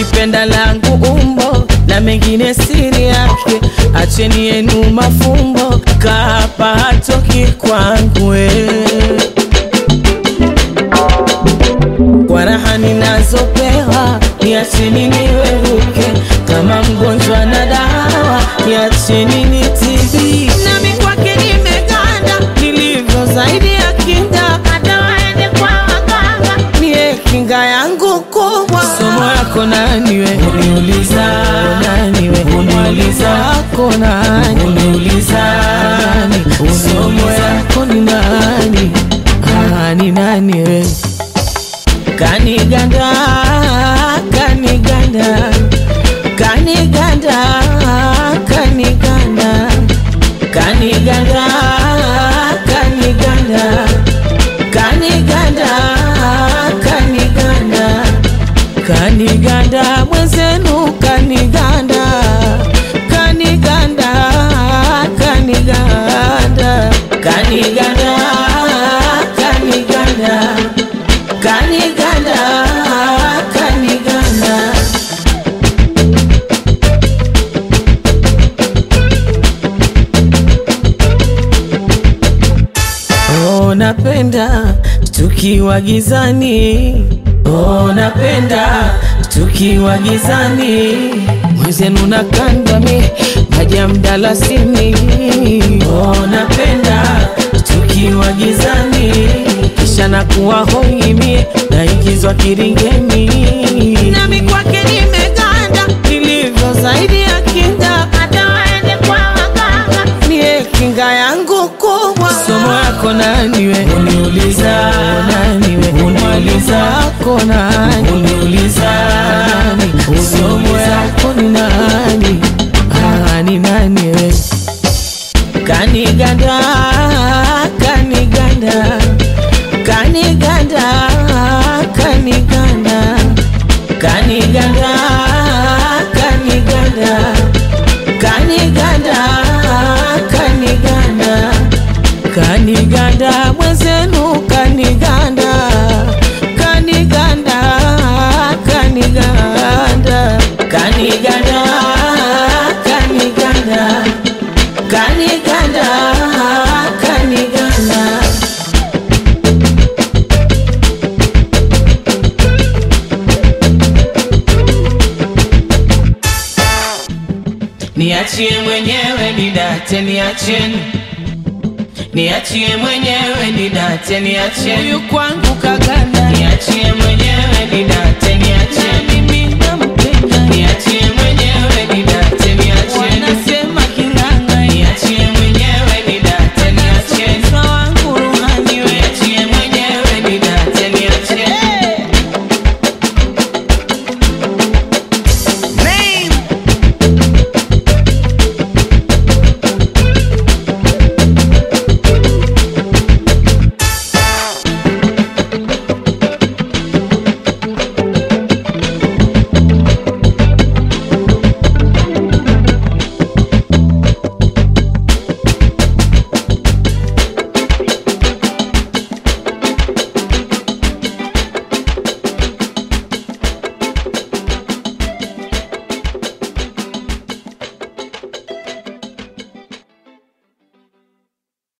alipenda langu umbo na mengine siri yake, acheni yenu mafumbo, kaapa hatoki kwangu eh. kwa raha ninazopewa, niacheni niweruke kama mgonjwa na dawa, niacheni nitibi. Nami kwake nimeganda, nilivyo zaidi ya kinda, hata waende kwa waganga, niye kinga yangu kubwa. Somo yako nani we? Uniuliza nani we? Uniuliza wako nani? Uniuliza nani? Somo yako ni nani? Ah, ni nani we? Kaniganda, kaniganda, kaniganda, kaniganda, kaniganda, kaniganda, kaniganda, kaniganda, kaniganda, mwenzenu kaniganda, kaniganda, kaniganda, kaniganda, kaniganda kaniganda kaniganda oh, napenda tukiwa gizani oh, napenda tukiwa gizani mwenzenu na kandami maji ya mdalasini oh, napenda tukiwa gizani kisha nakuwa hoimie naingizwa kiringeni nami kwake nimeganda nilivyo zaidi ya kinda hata waende kwa waganga niye kinga yangu kubwa somo yako nani we uniuliza nani we uniuliza wako nani uniuliza nani somo yako ni nani ah, ni nani we kaniganda kaniganda kaniganda kaniganda kaniganda kaniganda kaniganda kaniganda kaniganda mwenzenu kaniganda kaniganda kaniganda kaniganda kaniganda kaniganda kaniganda Niachie mwenyewe nidate, niacheni niachie mwenyewe nidate, niacheni huyu kwangu kaganda, niachie mwenyewe nidate